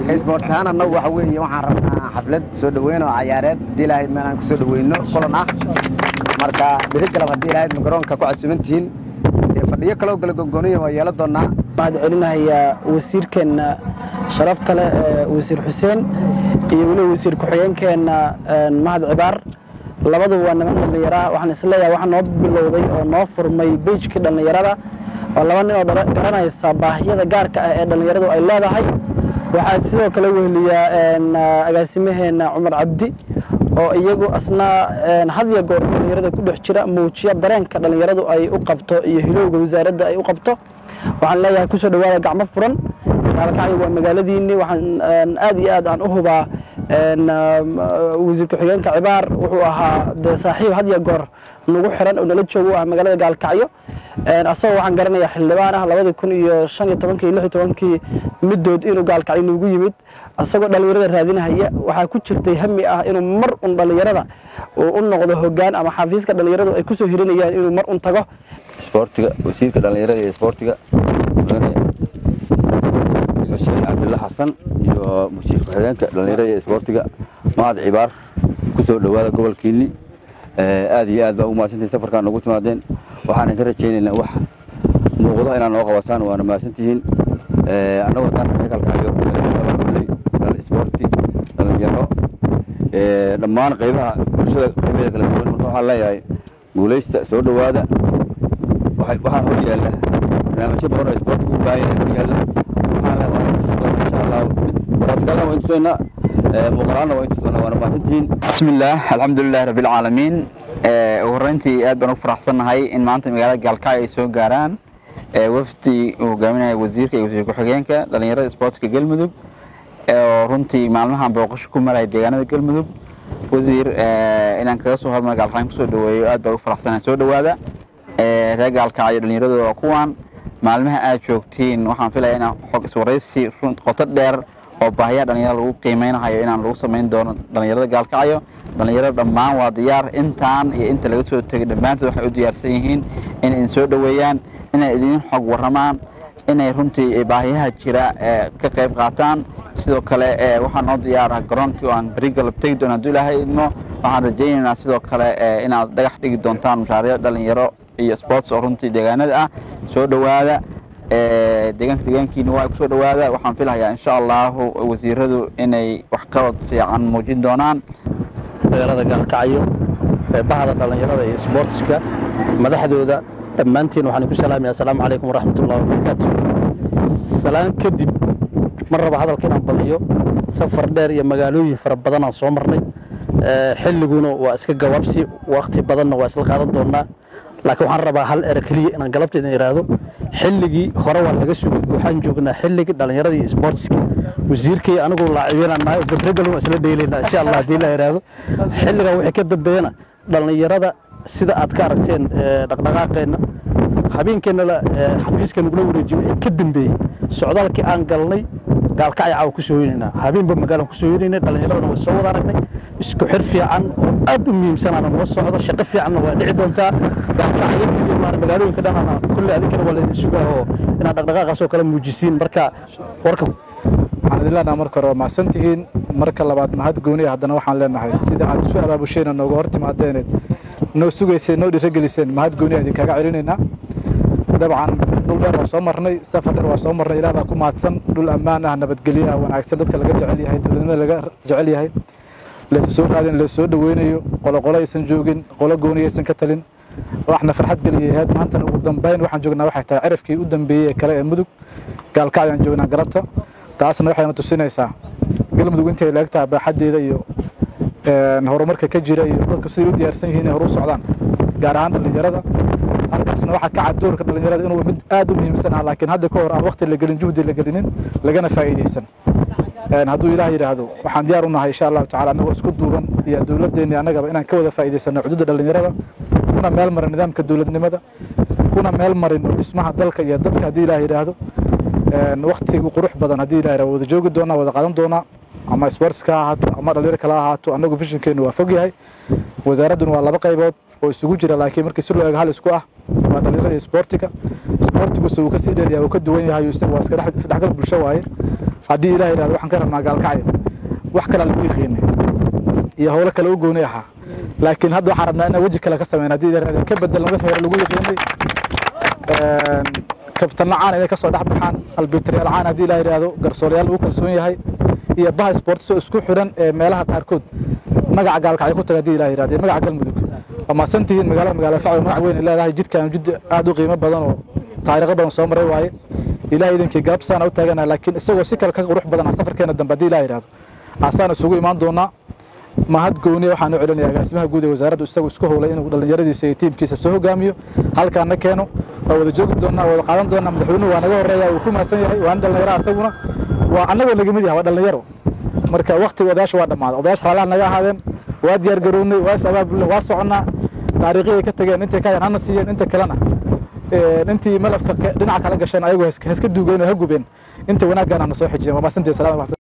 isboortahaan annagu waxa weeye waxaan rabnaa xaflad soo dhoweyn oo cayaareed haddii ilaahay meel aan ku soo dhoweyno kulan ah marka beri galab haddii ilaahay garoonka ku casuumantihiin dee fadhiyo kaloo kala gogooniya waa yeelan doonaa waxaan celinahayaa wasiirkeenna sharafta leh wasiir xuseen iyo weliba wasiir ku-xigeenkeenna mahad cibaar labadu waa niman dhallinyaraha waxaan isleeyahay waxaa noo bilowday oo noo furmay beijkii dhallinyarada oo laba nin oo garanaysa baahiyada gaarka ah ee dhallinyaradu ay leedahay waxaa sidoo kale weheliyaa agaasimaheenna cumar cabdi oo iyagu asna hadya goor dhallinyarada ku dhex jira muujiya dareenka dhallinyaradu ay u qabto iyo hilowga wasaaradda ay u qabto waxaan leeyahay kusoo dhawaada gacmo furan gaalkacyo waa magaaladiinni waxaan aad iyo aad aan u hubaa wasiir ku-xigeenka cibaar wuxuu ahaa dee saaxiib hadya goor nagu xiran oo nala jooga u ah magaalada gaalkacyo asagoo waxaan garanayaa xildhibaan ah labadii kun iyo shan iyo tobankii lix iyo tobankii middood inuu gaalkacyo noogu yimid asagoo dhallinyarada raadinahaya waxaa ku jirtay hami ah inuu mar un dhallinyarada uu u noqdo hoggaan ama xafiiska dhallinyaradu ay kusoo hirinayaan inuu mar un tago isboortiga wasiirka dhallinyarada iyo isboortiga mudane sheekh cabdilla xasan iyo wasiir ku-xigeenka dhallinyarada iyo isboortiga mahad cibaar ku soo dhowaada gobolkiinni aad iyo aad baa ugu mahadsantihin safarkaan noogu timaadeen waxaan idin rajaynaynaa wax muuqdo inaad noo qabataan waana mahadsantihiin annagoo haddaan kalkacyo dhal isboorti dhallinyaro dhammaan qaybaha bulshada qaybaheeda kala duwan marka waxaan leeyahay guulaysta soo dhowaada waxaa hor yaalla barnaamijyo badan oo isboortiga u baahan yahay hor yaalla waxaan leeyahay insha allah baraadkalna waa intusaynaa muuqalaanna waa intusaynaa waana mahadsantihiin بسم الله الحمد لله رب العالمين ugu horeyntii aad baan ugu faraxsannahay in maanta magaalada gaalkacyo ay soo gaaraan wafdi uu hogaaminaya wasiirka iyo wasiir ku-xigeenka dhallinyarada isboortiga galmudug oo runtii maalmahan booqasho ku maraya deegaanada galmudug wasiir inaan kaga soo hormar gaalkacyo kusoo dhaweeyo aad baan ugu faraxsanahay soo dhowaada reer gaalkacyo dhallinyaradooda waa kuwan maalmaha aad joogtiin waxaan filaya inaan xog iswaraysi qoto dheer oo baahiyaha dhalinyarada lagu qiimeynahayo inaan lagu samayn doono dhalinyarada gaalkacyo dhalinyarada dhammaan waa diyaar intaan iyo inta laga soo tegay dhammaantood waxay u diyaarsan yihiin inay idin soo dhoweeyaan inay idin xog warramaan inay runtii baahiyaha jira ka qayb qaataan sidoo kale waxaa noo diyaara garoonkii oo aan beri galab tegi doono hadduu ilaahay idmo waxaan rajaynaynaa sidoo kale inaad dhagax dhigi doontaan mashaariic dhalinyaro iyo sports oo runtii deegaanada ah soo dhowaada deegaanka deegaankiina waa kusoo dhowaada waxaan filahayaa insha allahu wasiiradu inay waxqabad fiican muujin doonaan magaalada gaalkacyo bahda dhallinyarada iyo isboortiska madaxdooda dhammaantiin waxaan ku salaamaya asalaamu calaykum waraxmatullahi wabarakaatu salaan kadib mar raba hadalka inaan badiyo safar dheer iyo magaalooyin fara badanaan soo marnay xilliguna waa iska gabaabsi wakti badanna waa isla qaadan doonaa laakiin waxaan rabaa hal ere keliya inaan galabta idin idhaahdo xilligii hore waa laga sugay waxaan joognaa xilligii dhallinyarada iyo isboortiska wasiirkay anigu laacibiinaan nahay badregal waa isla dheylaynaa insha allah haddii la idhaahdo xilligan wixii ka dambeeyana dhallinyarada sida aad ka aragteen dhaqdhaqaaqeenna habeenkeennala xafiiska nagula wareejiyo wixii ka dambeeyey socdaalkii aan galnay gaalkacya caawa ku soo hoynaynaa habeenba magaalaan ku soo hoynaynay dhallinyaradana way soo wada aragnay isku xir fiican oo aad u muhiimsanaana noo socdo shaqo fiicanna waa dhici doontaa gaalkacyo iyo maara magaalooyinka dhanana kulle adinkana waa laydin sugaa oo inaad dhaqdhaqaaqaas oo kale muujisiin marka warka waxaan idin leenahay marka hore waa mahadsan tihiin marka labaad mahad gooniya haddana waxaan leenahay sida aad isu abaabusheen nooga hor timaadeeneed noo sugayseen noo dhiirageliseen mahad gooniya idinkaga celinaynaa dabcan dhul dheer waa soo marnay safar dheer waa soo marnay ilaah baa ku mahadsan dhul ammaan ah nabadgelyo ah wanaagsan dadka laga jecel yahay dowladnimada laga jecel yahay laysu soo qaadin laysu soo dhaweynayo qolo qolo aysan joogin qolo gooniya aysan ka talin waxna farxad geliyay ahayd maantana ugu dambayn waxaan joognaa waxay tahay cirafkii u dambeeyey ee kale ee mudug gaalkacyo aan joognaa galabta taasna waxayna tusinaysaa galmudug intay laegtahay baaxaddeeda iyo horumarka ka jira iyo dadku siday u diyaarsan yihiin inay horu socdaan gaar ahaan dhallinyarada halkaasna waxaa ka cad doorka dhallinyarada inuu mid aad u muhiimsan ah laakiin hadda ka hor aan waqti la gelin juhdi la gelinin lagana faa'iidaysan hadduu ilaah yidhaahdo waxaan diyaar u nahay insha allahu tacala annagoo isku duuban iyo dowladdeennii annagaba inaan ka wada faa'iidaysano xuduudda dhallinyarada kuna meel marin nidaamka dowladnimada kuna meel marin dhismaha dalka iyo dadka haddii ilaah yidhaahdo waktigu qurux badan haddii ilaah yidhahdo wada joogi doonaa wada qaadan doonaa ama sportska ha ahaato ama dhalinyaro kale ha ahaato annagu fishinkeenu waa fog yahay wasaaradduna waa laba qaybood oo isugu jira laakiin markii si loo eego hal isku ah waa dhalinyarada iyo sportiga sportiguse wuu kasii dheeryahay wuu ka duwan yahay waa isdhexgal bulsho waaye haddii ilaah yidhahdo waxaan ka rabnaa gaalkacyo wax kalaa lagu yiqiinay iyo howlo kale u gooni ahaa laakiin hadda waxaan rabnaa inaan weji kale ka sameyn haddii ilaah yidhahdo ka bedelan wixii hore lagu yiqiinay kabtanno caan inay ka soo dhex baxaan albitriyaal caan haddii ilaah yidhahdo garsoolayaal lagu kalsoon yahay iyo baha sports oo isku xidhan ee meelaha qaarkood magaca gaalkacyo ku taga haddii ilaah yidhahdo iyo magaca galmudug waa mahadsantihiin magaalada magaala sacdo magac weyn ay leedahay jidkaan jid aad u qiimo badan oo taariikho badan soo maray waaye ilaah idinkii gaabsaana u taaganaha laakiin isagoo si kale ka qurux badan ah safarkeena dambe haddii ilaah yidhahdo asaan isugu imaan doonaa mahad gooniya waxaan u celinaya agaasimaha guud ee wasaaraddu isagu isku howlay inuu dhallinyaradiisa iyo tiimkiisa soo hogaamiyo halkaana keeno waa wada joogi doonaa wada qaadan doonaa madaxweynuhu waa naga horeeya wuu ku mahadsan yahay waana dhallinyaro asaguna waa annagoo naga mid yahay waa dhallinyaro marka waktiga odayaasha waa dhammaaday odayaasha raalaha naga ahaadeen waa diyaar garownay waa is abaabulnay waa soconnaa taariikhii ay ka tageen intay ka hayaan hana siiyeen inta kalena intii malafka dhinaca kala gasheen ayagu heska duugeen oo ha gubeen inta wanaaggaana na soo xijiyeen waa mahadsantihi salaam